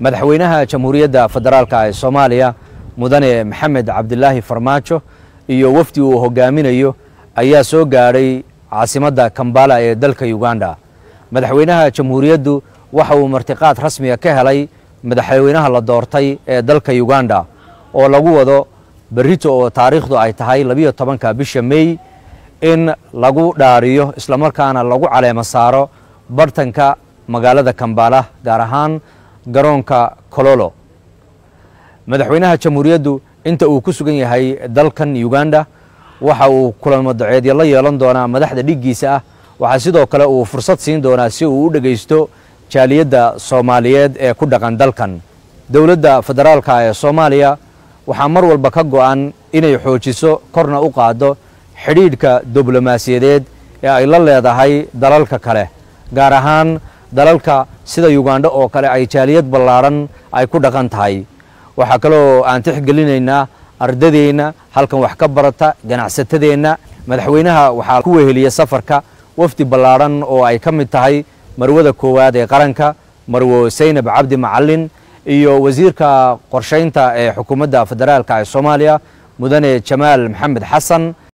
madaxweynaha jamhuuriyadda federaalka ee soomaaliya mudane maxamed cabdilaahi farmaajo iyo wafdi uu hogaaminayo ayaa soo gaadhay caasimadda kambala ee dalka uganda madaxweynaha jamhuuriyaddu waxa uu martiqaad rasmiga ka helay madaxweynaha la doortay ee dalka uganda oo lagu wado berrito oo taariikhdu ay tahay labiyo tobanka bisha mey in lagu dhaariyo islamarkaana lagu caleemo saaro bartanka magaalada kambala gaar ahaan garoonka kololo madaxweynaha jamhuuriyaddu inta uu ku sugan yahay dalkan uganda waxa uu kulamo daceedyo la yeelan doonaa madaxda dhiggiisa ah waxaa sidoo kale uu fursad siin doonaa si uu u dhegaysto jaaliyadda soomaaliyeed ee ku dhaqan dalkan dowladda federaalka ee soomaaliya waxaa mar walba ka go'an inay xoojiso korna u qaaddo xidhiidhka diblomaasiyadeed ee ay la leedahay dalalka kale gaar ahaan dalalka sida ugandha oo kale ay jaaliyad ballaadhan ay ku dhaqan tahay waxaa kaloo aan tixgelinaynaa ardadeenna halkan wax ka barata ganacsatadeenna madaxweynaha waxaa ku weheliya safarka wafdi ballaadhan oo ay ka mid tahay marwada koowaad ee qaranka marwo saynab cabdi macalin iyo wasiirka qorshaynta ee xukuumadda federaalka ee soomaaliya mudane jamaal maxamed xasan